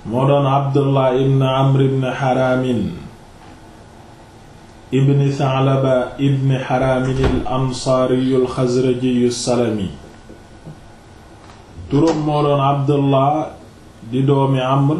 moo doon abdullah ibn amr ibn haramin ibn thalaba ibn haramin al ansaariyu al xazrajiyu salami turam moo doon abdullah di doomi amr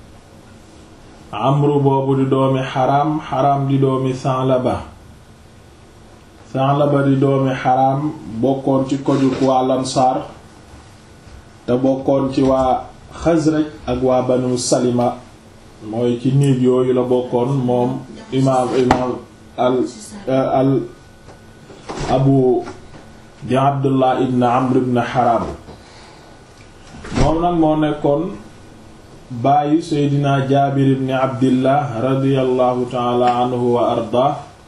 amru boobu di doomi xaram xaram di doomi thalaba thalaba di doomi xaram bokkoon ci kojuk waa lansaar te bokkoon ci waa xazraj ak waa banu salima mooy ci niib yooyu la bokkoon moom imaam imaam al al abu di abdullah ibn amr ibn haram moom nag moo nekkoon bàyyi seydina jaabir ibn abdillah radiallahu taala anhu wa arda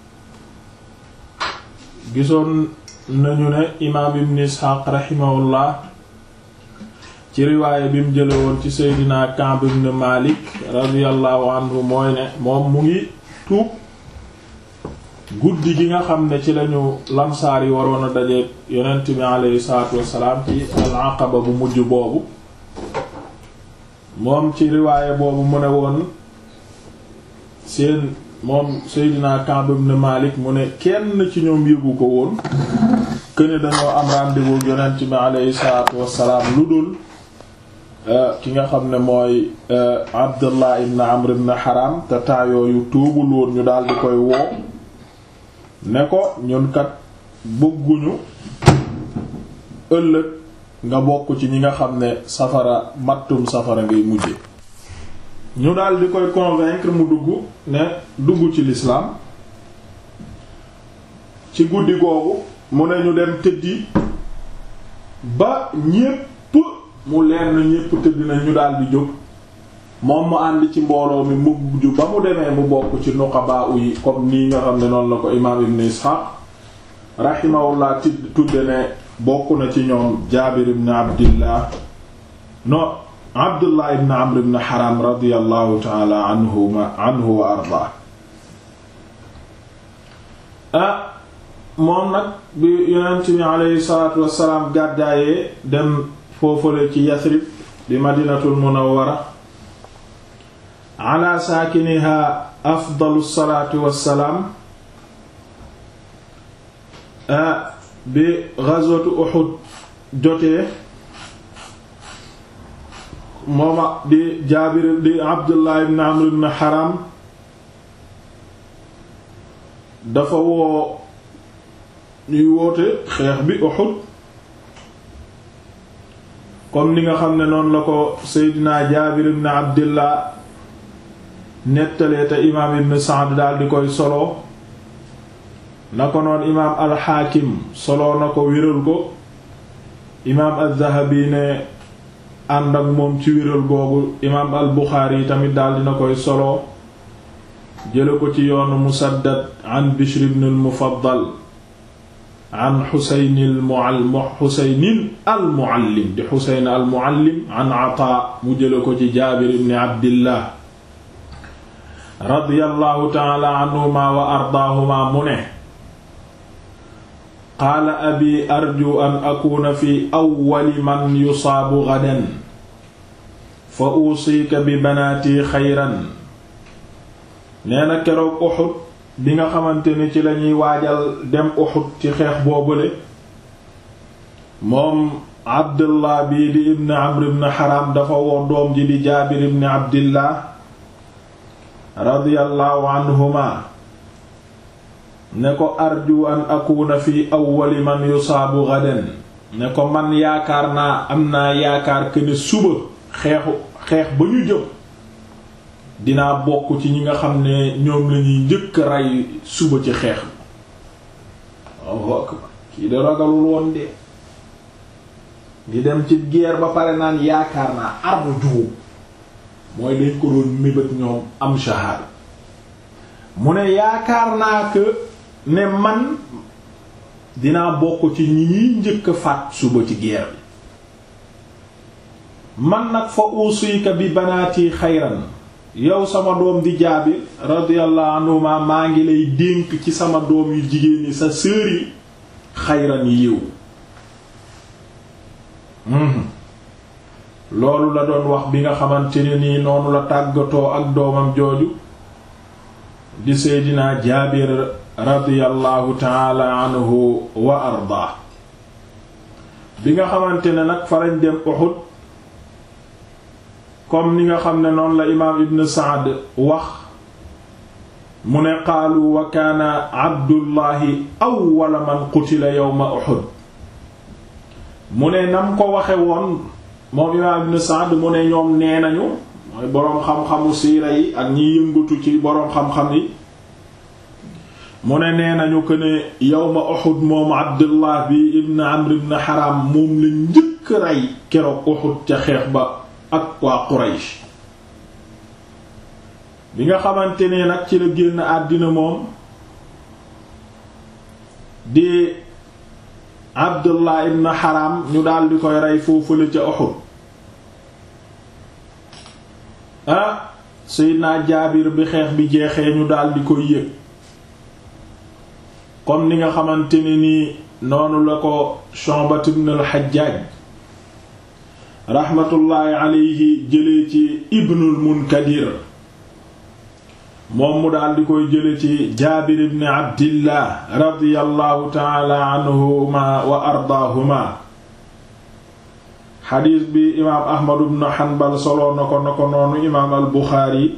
gisoon nañu ne imaam ibn isxaaq raximahullah ci riwaaya bi mu jële woon ci seydina Ka'b ibn Malik radiyallahu anhu mooy ne moom mu ngi tuub guddi gi nga xam ne ci lañu lamsaar yi waroon a dajeek yonent bi aleyhi salaatu wassalaam ci al-Aqaba bu mujj boobu moom ci riwaaya boobu mu ne woon seen moom seydina Ka'b ibn Malik mu ne kenn ci ñoom yëgu ko woon këne dañoo am rendez-vous yonent bi aleyhi salaatu wassalaam lu dul ki nga xam ne mooy Abdullah ibn Amr ibn Haram te temps yooyu tuubul woon ñu daal di koy woo ne ko ñun kat bëgguñu ëllëg nga bokk ci ñi nga xam ne safara mattum safara ngay mujje ñu daal di koy convaincre mu dugg ne dugg ci l'islam ci guddi googu mu ne ñu dem tëddi ba ñépp mu leer na ñépp tëdd na ñu daal di jóg moom mu ànd ci mbooloo mi mujj ba mu demee mu bokk ci nuqaba yi comme nii nga xam ne noonu la ko imaam ibn ishaq rahimahullah ti tudde ne bokk na ci ñoom jaabir ibn abdillah no abdullah ibn amr ibn haram radiyallahu taala anhuma anhu wa arda ah moom nag bi yonent bi aleyhi salatu wassalaam gàddaayee dem foofale ci yasrib di madinatul munawwara ala saakiniha afdalu salaatu wassalaam bi ghazwatu Uhud jotee mooma di Jaabir di Abdullah ibn Amr ibn Haram dafa woo ñuy woote xeex bi Uhud comme ni nga xam ne noonu la ko Seydina Jaabir ibn Abdillah nettalee te imaam ibn Sa'd daal di koy solo na ko noon imaam al-Hakim solo na ko wéral ko imaam az-Zahabi ne ànd ak moom ci wéral googu imaam al-Bukhari yi tamit daal dina koy solo jële ko ci yoonu Musaddad an Bishr ibn al-Mufaddal an Xuseyn Xuseynin al-Muallim di Xuseyn al-Muallim an Ataa mu jële ko ci Jaabir ibn Abdillah radiyallahu ta'ala anhuma wa ardaahuma mu ne qaala abi arju an akuna fi awwali man yusaabu gadan fa usiika bi banaati xayran nee na keroog Uhud bi nga xamante ni ci lañuy waajal dem Uhud ci xeex boobule moom Abdullah bii di ibn Amr ibn Haram dafa woo doom ji di Jaabir ibn Abdillah radiyallahu anhuma ne ko arju an akuna fi awwali man yusaabu gadan ne ko man yaakaar naa am naa yaakaar que ne suba xeexu xeex ba ñu jëm dinaa bokk ci ñi nga xam ne ñoom lañuy njëkk rey suba ci xeex bi kii de ragalul woon de di dem ci guerre ba pare naan yaakaar naa arju mooy dañ ko doon mébét ñoom am shahada mu ne yaakaar naa que ne man dinaa bokk ci ñi ñuy njëkk a faat suba ci guerre bi man nag fa usika bi banaati xayran yow sama doom di jaabir radiyallahu anhuma maa ngi lay dénk ci sama doom yu jigéen ñi sa sœur yi xayran yiw loolu la doon wax bi nga xamante ne nii noonu la tàggatoo ak doomam jooju di seydina jaabir radiyallahu taala anhu wa ardaa bi nga xamante ne nag farañ dem Uhud comme ni nga xam ne noonu la imaam ibn Saad wax mu ne qaalu wa kaana abdullahi awwala man qutila yawma Uhud mu ne nam ko waxe woon moom imaam ibn Saad mu ne ñoom nee nañu mooy boroom xam-xamu siira yi ak ñiy yëngatu ci boroom xam-xam yi mu ne nee nañu ko ne yawma Uhud moom Abdullah bi ibn Amr ibn Haram moom la njëkk rey keroog Uhud ca xeex ba ak waa Quraysh bi nga xamante ne nag ci la génn àddina moom di Abdullah ibn Haram ñu daldi koy rey foofule ca Uhud ah Seydina Jaabir bi xeex bi jeexee ñu daldi koy yëg comme ni nga xamante ne nii noonu la ko Shu'bat ibn al-Hajjaj rahmatullahi alayhi jëlee ci Ibnul Munkadir moom mu daal di koy jële ci Jaabir ibn Abdillah radiyallahu ta'ala anhuma wa ardaahuma xadiis bi imaam Ahmad ibn Hanbal soloo na ko na ko noonu imaam al-Buxaari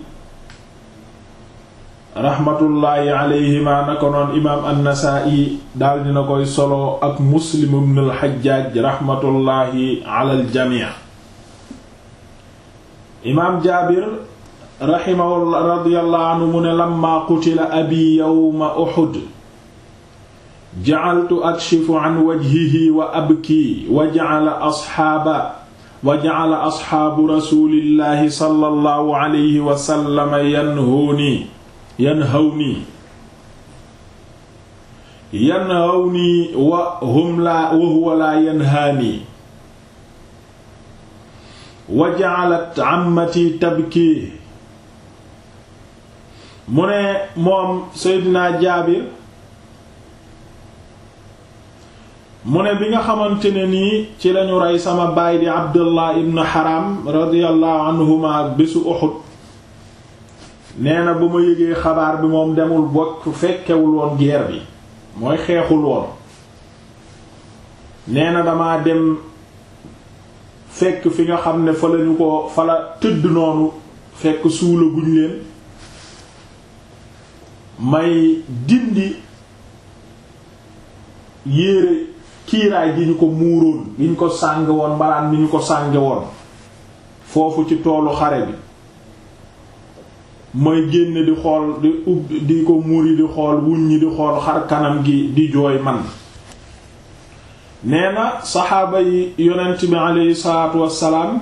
raxmatullaahi alayhima na ko noon imaam an-Nasaa'i daal dina koy solo ak Muslim ibn al-Hajjaaj raxmatullaahi ala al-jamii imaam Jaabir raximahullah radiyallahu anhu mu ne lamma qutila abi yawma Uhud ja'altu akshifu an wajhihi wa abki wa ja'ala asxaaba wa ja'ala asxaabu rasuulillaahi sallallahu alayhi wa sallam yanhuuni yanhawni yanhawni wa hum la wa huwa la yanhaani wa ja'alat ammati tabki mu ne moom Seydina Jaabir mu ne bi nga xamante ne nii ci lañu rey sama baay di Abdullah ibn Haram radiyallahu anhuma bésu Uhud nee na bu ma yëgee xabaar bi moom demul bokk fekkewul woon guerre bi mooy xeexul woon nee na damaa dem fekk fi nga xam ne fa lañu ko fa la tëdd noonu fekk suula guñ leen may dindi yéere kiiraay gi ñu ko muuroon gi ñu ko sàng woon mbalaan mi ñu ko sànge woon foofu ci toolu xare bi mooy génn di xool di ubb di ko muri di xool wuñ ñi di xool xar kanam gi di jooy man nee na saxaaba yi yonent bi aleyhi salaatu wassalaam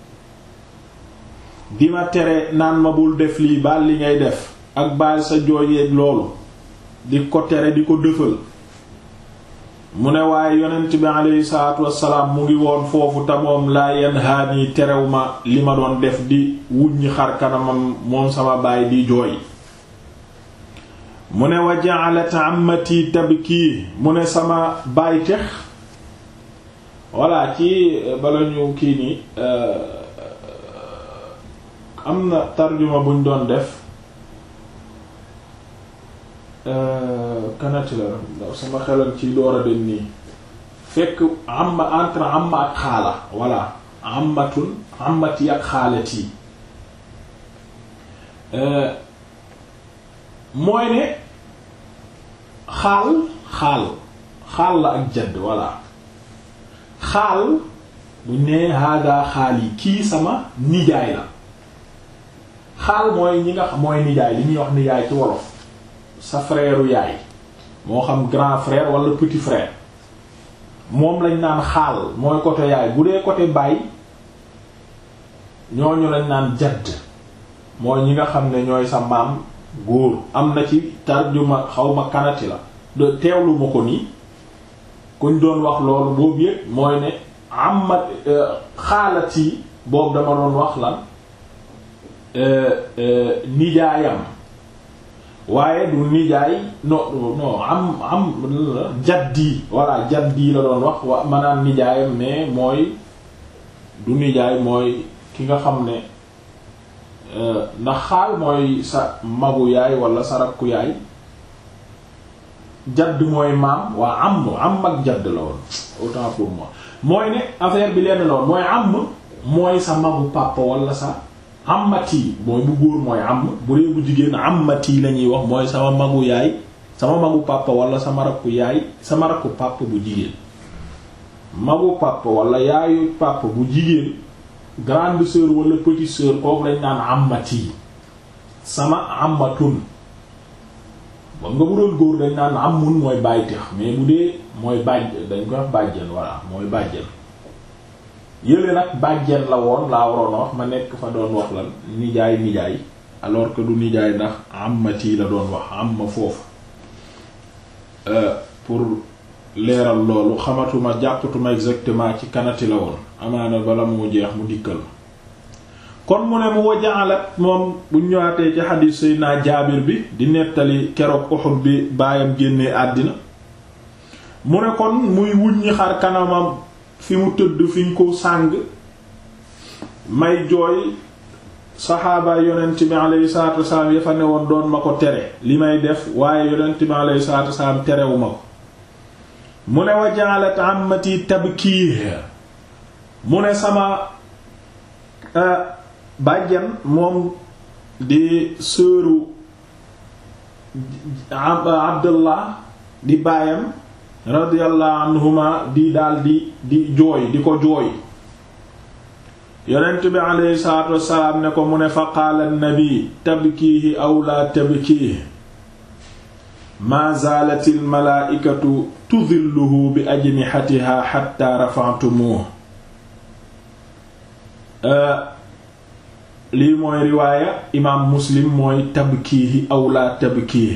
di ma tere naan ma bul def lii baal li ngay def ak baal sa jooyeeg loolu di ko tere di ko dëfal mu ne waaye yonent bi aleyhi salaatu wassalaam mu ngi woon foofu te moom laa yanhaani terew ma li ma doon def di wuññi xar kanamam moom sama baay di jooy mu ne wa ja'alat ammati tabki mu ne sama baay tex walla ci bala ñu kii nii am na tarjuma buñ doon def kanati la ndax sama xelal ci door a dem nii fekk amma entre amma ak xaala walla ammatun ammati ak xaalati mooy ne xaal xaal xaal la ak jadd walla xaal bu nee hada xaal yi kii sama nijaay la xaal mooy ñi nga xam mooy nijaay li ñuy wax nijaay ci wolof sa frère yaay moo xam grand frère wala petit frère moom lañ naan xaal mooy côté yaay bu dee côté baay ñooñu lañ naan jadd mooy ñi nga xam ne ñooy sa maam góor am na ci tarjuma xawma kanati la de teewlu ma ko nii kuñ doon wax loolu boobu yëpp mooy ne amat xaalat yi boobu dama doon wax lan nijaayam waaye du nijaay non non am am jaddi voilà jaddi la doon wax wa maanaam nijaayam mais mooy du nijaay mooy ki nga xam ne ndax xaal mooy sa magu yaay wala sa rakku yaay jadd mooy maam waa am am ak jadd la woon autant pour moi mooy ne affaire bi lenn la woon mooy am mooy sa magu papa wala sa amati mooy bu góor mooy am bu dee bu jigéen amati la ñuy wax mooy sama magu yaay sama magu papa wala sama rakku yaay sama rakku papa bu jigéen magu papa wala yaayu papa bu jigéen grande sœur wala petite sœur kooku lañ naan amati sama amatun ba nga bu doon góor dañ naan amun mooy bàyyi tex mais bu dee mooy bàjj dañ koy wax bàjjen voilà mooy bàjjen yële nag bàjjen la woon laa waroon a wax ma nekk fa doon wax lan nijaay nijaay alors que du nijaay ndax amati la doon wax amma foofu pour leeral loolu xamatuma jàppatuma exactement ci kanati la woon amaana bala mu jeex mu dikkal kon mu ne mu wajaalat moom bu ñëwaatee ci xadiis Seydina Jaabir bi di nettali keroog Uhud bi baayam génnee àddina mu ne kon muy wuññi xar kanamam fi mu tëdd fi ñu ko sàng may jooy saxaaba yonent bi alayhi salaatu wasalaam ya fa ne woon doon ma ko tere li may def waaye yonent bi alayhi salaatu wasalaam terewu ma ko mu ne wajaalat ammati tabkii mu ne sama bàjjan moom di sëru abdullah di baayam radiyallahu anhuma di daal di di jooy di ko jooy yonent bi alayhi salaatu wassalaam ne ko mu ne fa qaala nabi tabkiihi aw laa tabkiihi maa zaalat al malaaikatu tudilluhu bi ajnihatiha hatta rafa'tumuhu lii mooy riwaaya imaam muslim mooy tabkiihi aw laa tabkiihi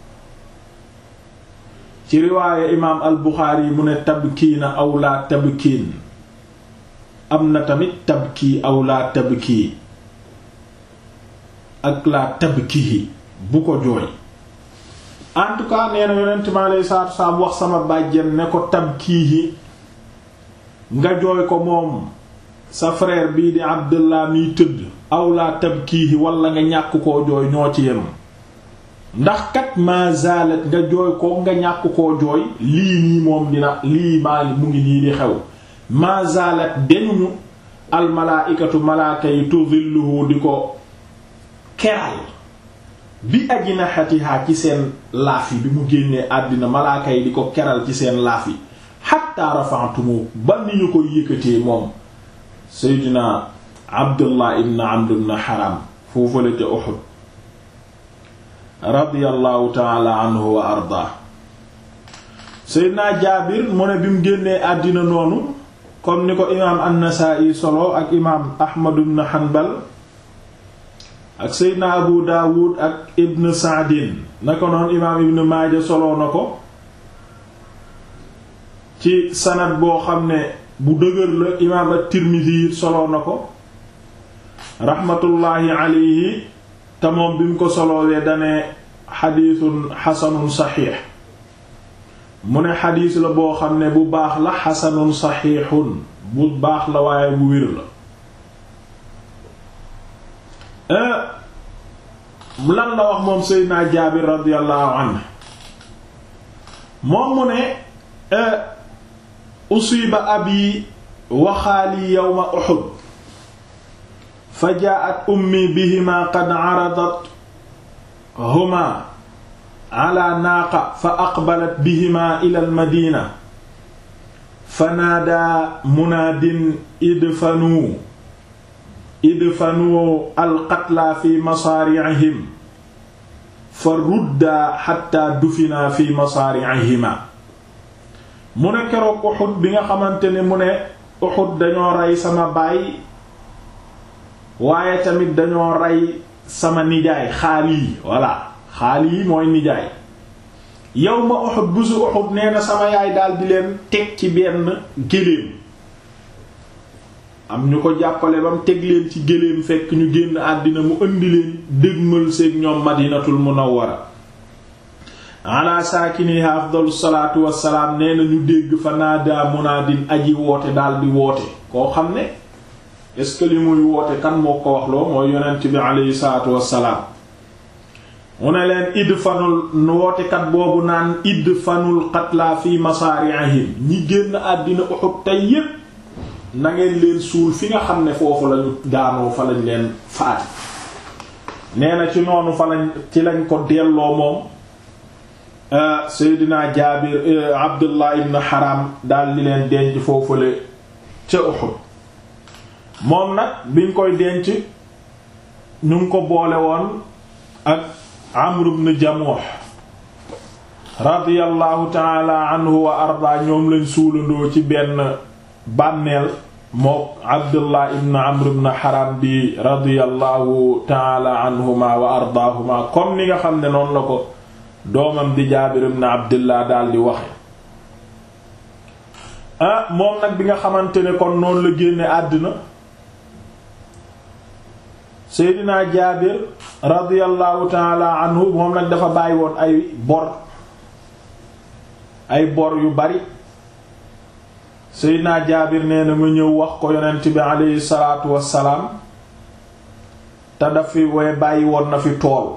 ci riwaaya imaam al buxaari mu ne tabkiina aw laa tabkiin am na tamit tabkii aw laa tabkii ak laa tabkihi bu ko jooy en tout cas nee na yonent mi alayhi salaatu salaam wax sama bàjjen ne ko tabkiihi nga jooy ko moom sa frère bii di abdullah miy tëdd aw laa tabkiihi wala nga ñàkk koo jooy ñoo ci yem ndax kat ma zalat nga jooy ko nga ñàkk koo jooy lii nii moom dina lii maa mu ngi nii di xew ma zalat denuñu almalaaikatu malaaka yi tudilluhu di ko keral bi ajnahatiha ci seen laaf yi bi mu génnee àddina malaaka yi di ko keral ci seen laaf yi hatta rafa'tumu ba ni ñu ko yëkkatee moom seydina abdullah ibn amr ibn haram foofale ca uhud radiyallahu taala anhu wa arda seydina jaabir mu ne bi mu génnee àddina noonu comme ni ko imaam an-Nasaa'i solo ak imaam Ahmad ibn Hanbal ak Seydina Abu Daawud ak Ibn Sa'din na ko noonu imaam Ibn Maaja solo na ko ci sanad boo xam ne bu dëgër la imaam at-Tirmidhi solo na ko raxmatullaahi alayhi te moom bi mu ko solowee dane xadiisun xasanun saxiix mu ne xadiis la boo xam ne bu baax la xasanun saxiixun bu baax la waaye bu wér la lan la wax moom seydina jaabir radiyallahu anhu moom mu ne usiba abi wa xaali yawma uhud fa jaa'at ummi bihima qad aradat huma ala naaqa fa aqbalat bihima ila almadina fa naadaa munaadin idfanuu idfanuu alqatla fi masaari'ihim fa ruddaa xatta dufinaa fi masaari'ihima mu ne keroog Uhud bi nga xamante ne mu ne Uhud dañoo rey sama baay waaye tamit dañoo rey sama nijaay Xaali voilà Xaali mooy nijaay yawma Uhud busu Uhud nee na sama yaay daal di leen teg ci benn géléem am ñu ko jàppale ba mu teg leen ci géléem fekk ñu génn àddina mu indi leen dégmal seeg ñoom Madinatul Munawwara ala saakiniha afdalu salaatu wassalaam nee na ñu dégg fa naadaa munaadin aji woote daal di woote koo xam ne est-ce que li muy woote kan moo ko wax loo mooy yonent bi aleyhi salaatu wassalaam mu ne leen idfanul wootekat boobu naan idfanul qatla fi masaari'ihim ñi génn àddina Uhud tey yépp na ngeen leen suul fi nga xam ne foofu lañu daanoo fa lañ leen faati nee na ci noonu fa lañ ci lañ ko delloo moom Seydina Jaabir Abdullah ibn Haram daal di leen denc foofule ca Uhud moom nag biñ koy denc ñu ngi ko boole woon ak Amr ibn Jamuh radiyallahu taala anhu wa arda ñoom lañ suulandoo ci benn bànneel mook Abdullah ibn Amr ibn Haram bi radiyallahu taala anhuma wa ardaahuma comme ni nga xam ne noonu la ko doomam di Jaabir ibn Abdullah daal di waxe ah moom nag bi nga xamante ne kon noonu la génne àddina Seydina Jaabir radiyallahu taala anhu moom nag dafa bàyyi woon ay bor ay bor yu bari Seydina Jaabir nee na ma ñëw wax ko yonent bi aleyhi salaatu wassalaam te daf fi way bàyyi woon na fi tool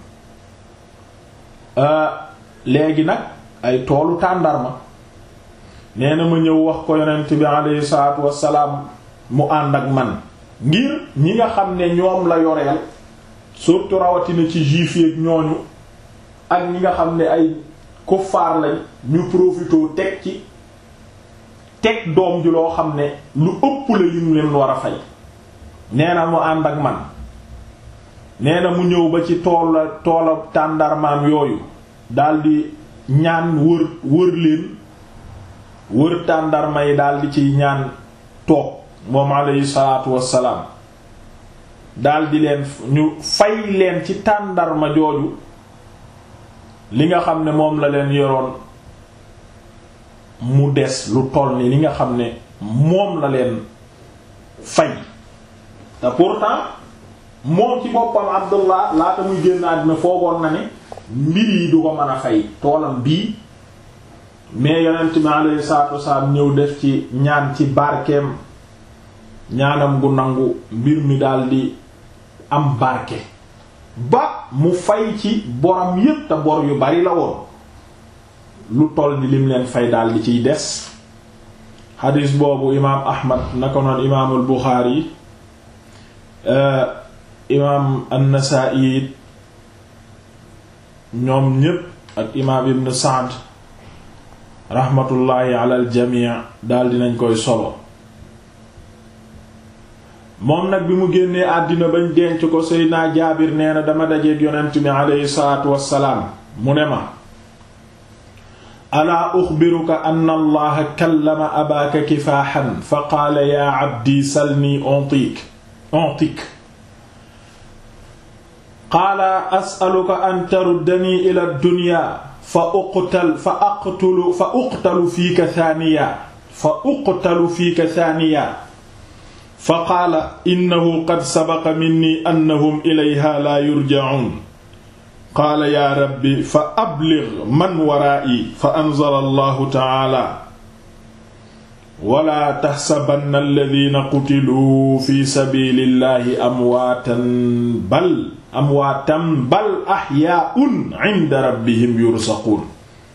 léegi nag ay toolu tàndarma nee na ma ñëw wax ko yonent bi aleyhi salaatu wassalaam mu ànd ak man ngir ñi nga xam ne ñoom la yoreel surtout rawatina ci juif yi ak ñooñu ak ñi nga xam ne ay kuffaar lañ ñu profitoo teg ci teg doom ji loo xam ne lu ëpp la lim leen war a fay nee na mu ànd ak man nee na mu ñëw ba ci toola toola tàndarmaam yooyu daldi ñaan wër wër leen wër tàndarma yi daldi ciy ñaan toog moom alayhi salaatu wassalaam daldi leen ñu fay leen ci tàndarma jooju li nga xam ne moom la leen yoroon mu des lu toll ni li nga xam ne moom la leen fay te pourtant moom ci boppam Abdullah laata muy génn àddina foogoon na ne mbir yi du ko mën a fay toolam bii mais yonent mi alayhi salaatu wassalaam ñëw def ci ñaan ci barkeem ñaanam gu nangu mbir mi daldi am barke ba mu fay ci boram yépp te bor yu bari la woon lu toll ni lim leen fay daal di ciy des xadis boobu imaam ahmad naka noon imaamul buxaari imaam an-nasaa'i ñoom ñépp ak imaam ibn sa'd raxmatullaahi ala al jamii daal dinañ koy solo moom nag bi mu génnee àddina bañ denc ko seydinaa jaabir nee na dama dajeek yonent mi aleyhi salaatu wassalaam mu ne ma alaa uxbiruka anna allaha kallama abaaka kifaaxan fa qaala yaa abdi salni ontik ontik qaala asaluka an taruddanii ila dunya fa uqtal fa aqtulu fa uqtalu fiika thaniya fa uqtalu fiika thaniya fa qaala innahu qad sabaqa minni annahum ilayha laa yurja'uun qaala yaa rabbi fa abligh man waraa'i fa anzala allahu ta'aala wala taxsabanna alladhiina qutiluu fi sabiilillahi amwaatan bal amwaatan bal axyaa'un 'inda rabbihim yursaquun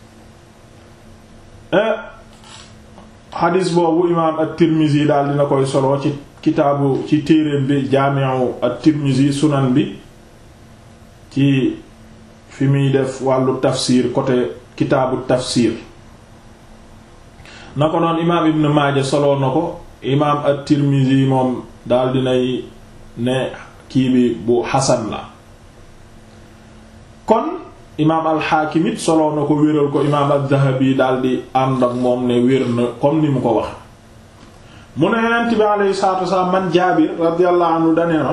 xadis boobu imaam at-Tirmizi daal dina koy solo ci kitaabu ci téereem bi jaami'u at-Tirmizi sunan bi ci fi muy def wàllu tafsir côté kitaabu tafsir na ko noon imaam Ibn Maaja solo na ko imaam at-Tirmizi moom daal dinay ne kii bi bu xasan la kon imaam al-Hakim it solo na ko wéral ko imaam az-Zahabi daal di ànd ak moom ne wér na comme ni mu ko wax mu ne yonent bi alayhi salaatu wasalaam man Jaabir radiyallahu anhu danee na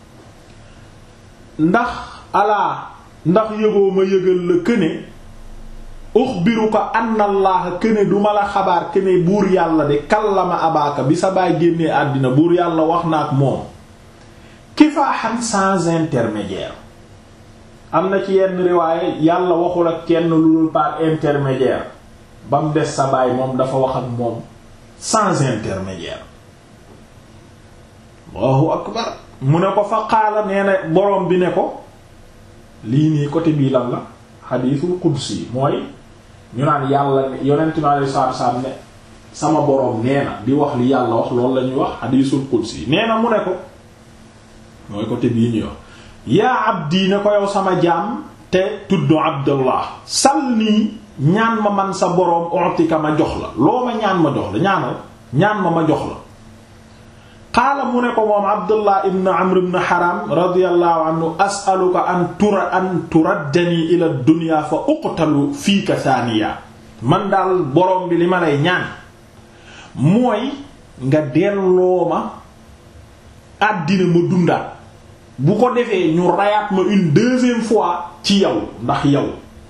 ndax alaa ndax yëgoo ma yëgal la këne uxbiruka anna allaha këne duma la xabaar këne buur yàlla de kallama abaaka bi sa baay génnee àddina buur yàlla wax na ak moom kifaaxan sans intermédiaire am na ci yenn riwaaye yàlla waxul ak kenn lu dul par intermédiaire ba mu des sa baay moom dafa wax ak moom sans intermédiaire allahu akbar mu ne ko fa qaala nee na boroom bi ne ko lii nii côté bii lan la xadiisul qudsi mooy ñu naan yàlla ne yonent mi alayhi salaatu salaam ne sama boroom nee na di wax li yàlla wax loolu la ñuy wax xadiisul qudsi nee na mu ne ko mooy côté bii ñuy wax yaa abdi ne ko yow sama jaam te tudd abdallah sal nii ñaan ma man sa boroom ontika ma jox la loo ma ñaan ma jox la ñaanal ñaan ma ma jox la qaala mu ne ko moom abdullah ibn amr ibn haram radiyallahu anhu as'aluka an tura an turaddani ila dunya fa uqtalu fiika thaniya man daal boroom bi li ma lay ñaan mooy nga delloo ma àddina ma dundaat bu ko defee ñu rayaat ma une deuxième fois ci yow ndax yow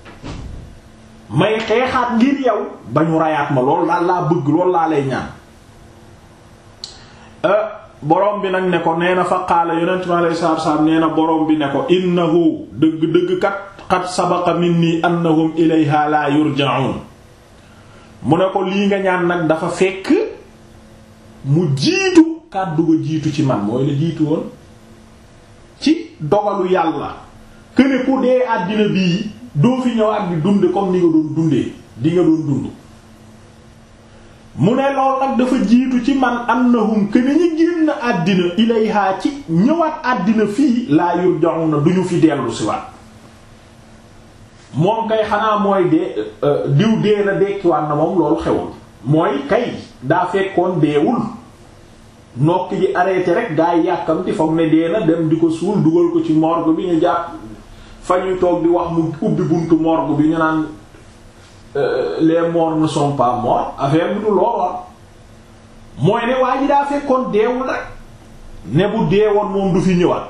may xeexaat ngir yow ba ñu rayaat ma loolu daal laa bëgg loolu laa lay ñaan borom bi nag ne ko nee na fa qaala yonent mi alayhi salaatu salaam nee na borom bi ne ko innahu dëgg-dëgg kat qad sabaqa minni annahum ilayha la yurja'un mu ne ko lii nga ñaan nag dafa fekk mu jiitu kàddu ga jiitu ci man mooy la jiitu woon ci dogalu yàlla këne ku dee àddina bii doo fi ñëw ak di dunde comme ni nga doon dundee di nga doon dund mu ne lool nag dafa jiitu ci man annahum këne ñi génn àddina ilayha ci ñëwaat àddina fii laa yurja'una duñu fi dellu si waat moom kay xanaa mooy dee diw dee na dekkiwaat na moom loolu xewul mooy kay daa fekkoon deewul nokk ji arrêté rek gaa yi yàkkamti foog ne dee na dem di ko suul dugal ko ci morgue bi ñu jàpp fa ñuy toog di wax mu ubbi buntu morgue bi ñu naan les morts ne sont pas morts affaire bi du looloo mooy ne waa ji daa fekkoon deewul rek ne bu deewoon moom du fi ñëwaat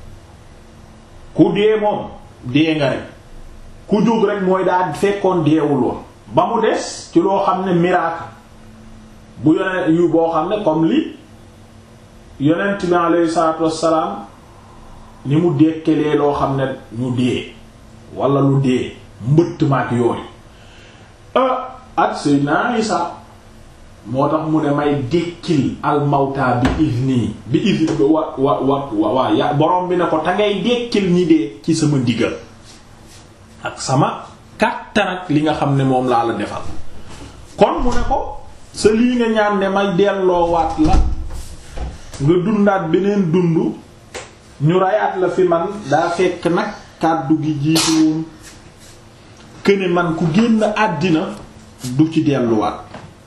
ku dee moom dee nga rek ku jóg rek mooy daa fekkoon deewul woon ba mu des ci loo xam ne miracle bu yonent yu boo xam ne comme li yonent bi alayhi salaatu wassalaam ni mu dekkelee loo xam ne ñu dee wala lu dee mbëtt maak yooyu ak Seydina Isa moo tax mu ne may dekkil almawta bi izni bi izni wa wa wa waa ya borom bi ne ko te ngay dekkil ñi dee ci sama ndigal ak sama kàttan ak li nga xam ne moom laa la defal kon mu ne ko sa lii nga ñaan ne may delloowaat la nga dundaat beneen dund ñu rayaat la fi man daa fekk nag kàddu gi jiitu woon këne man ku génn àddina du ci delluwaat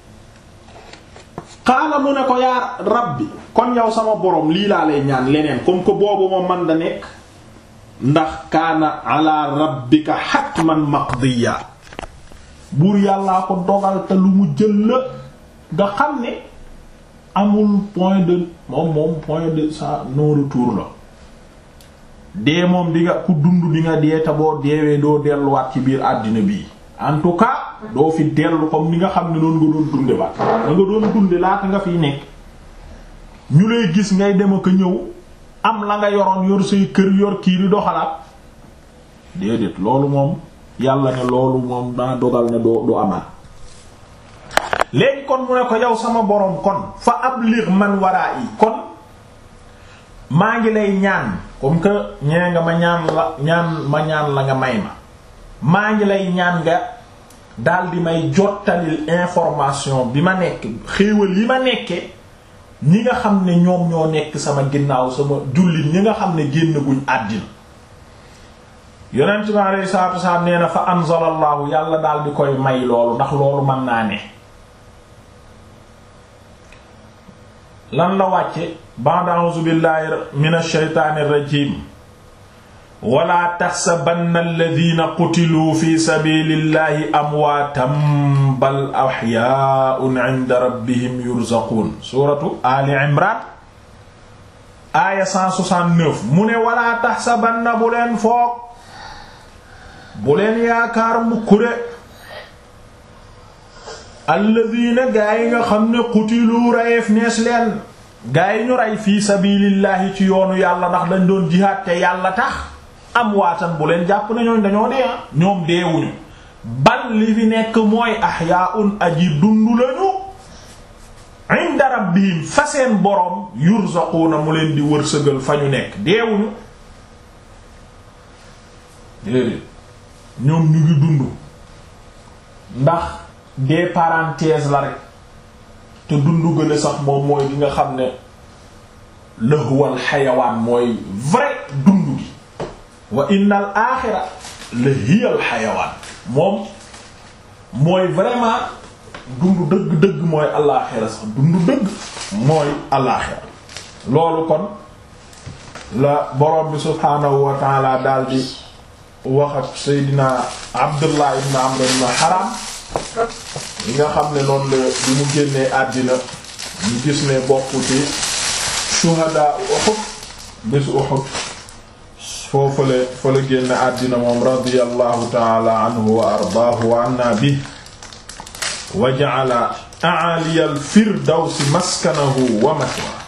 xaala mu ne ko yaa rabbi kon yow sama borom lii laa lay ñaan leneen comme que boobu moom man da nekk ndax kaana ala rabbika hatman maqdiya buur yàllaa ko dogal te lu mu jël la nga xam ne amul point de moom moom point de sa non retour la dee moom di nga ku dund di nga dee te boo deewee doo delluwaat ci biir àddina bii en tout cas doo fi dellu comme ni nga xam ne noonu nga doon dunde ba da nga doon dunde laata nga fiy nekk ñu lay gis ngay dem ak ñëw am la nga yoroon yor say kër yor kii di doxalaat déedéet loolu moom yàlla ne loolu moom daa dogal ne doo du amaat léegi kon mu ne ko yow sama borom kon fa abligh man waraa yi kon maa ngi lay ñaan comme que ñee nga ma ñaan la ñaan ma ñaan la nga may ma maa ngi lay ñaan nga daldi may jottalil information bi ma nekk xéewal yi ma nekke ñi nga xam ne ñoom ñoo nekk sama ginnaaw sama jullit ñi nga xam ne génn guñ àddina yonent bi alayhi salaatu wasalaam nee na fa anzalallahu yàlla daldi koy may loolu ndax loolu mën naa ne lan la wàcce ba'da a'uuzu billahi minash shaytaanir rajiim wala taxsabanna alladina qutiluu fi sabilillahi amwaatan bal axyaun inda rabbihim yurzaquun suratu ali imran aaya 169 mu ne wala taxsabanna bu leen foog bu leen yaakaar mukkure alladina gaa yi nga xam ne qutiluu reyeef nees leen gaa yi ñu rey fii sabilillahi ci yoonu yàlla ndax dañ doon jihaad te yàlla tax am waatan bu leen jàpp na ñooñ dañoo dee ñoom deewuñu bal li fi nekk mooy ahyaun aji dund lañu inda rabbihim fa seen boroom yurzaquuna mu leen di wërsëgal fa ñu nekk deewuñu déedéet ñoom ñu ngi dund ndax des parenthèses la rek te dund gën a sax moom mooy gi nga xam ne lahwal xayawaan mooy vrai dund gi wa innal aaxira la hiyal xayawaan moom mooy vraiment dund dëgg-dëgg mooy alaaxira sax dund dëgg mooy alaaxira loolu kon la borom bi subhaanahu wa taala daal di wax ak Seydina Abdullah ibn Amr ibn Haram yi nga xam ne noonu la bi mu génnee àddina ñu gis ne bokk ci shuhada Uhud bés Uhud foofale fa la génne àddina moom radiyallahu taala anhu wa ardaahu wa anna bi wa ja'ala a'ali al firdawsi maskanahu wa mathwa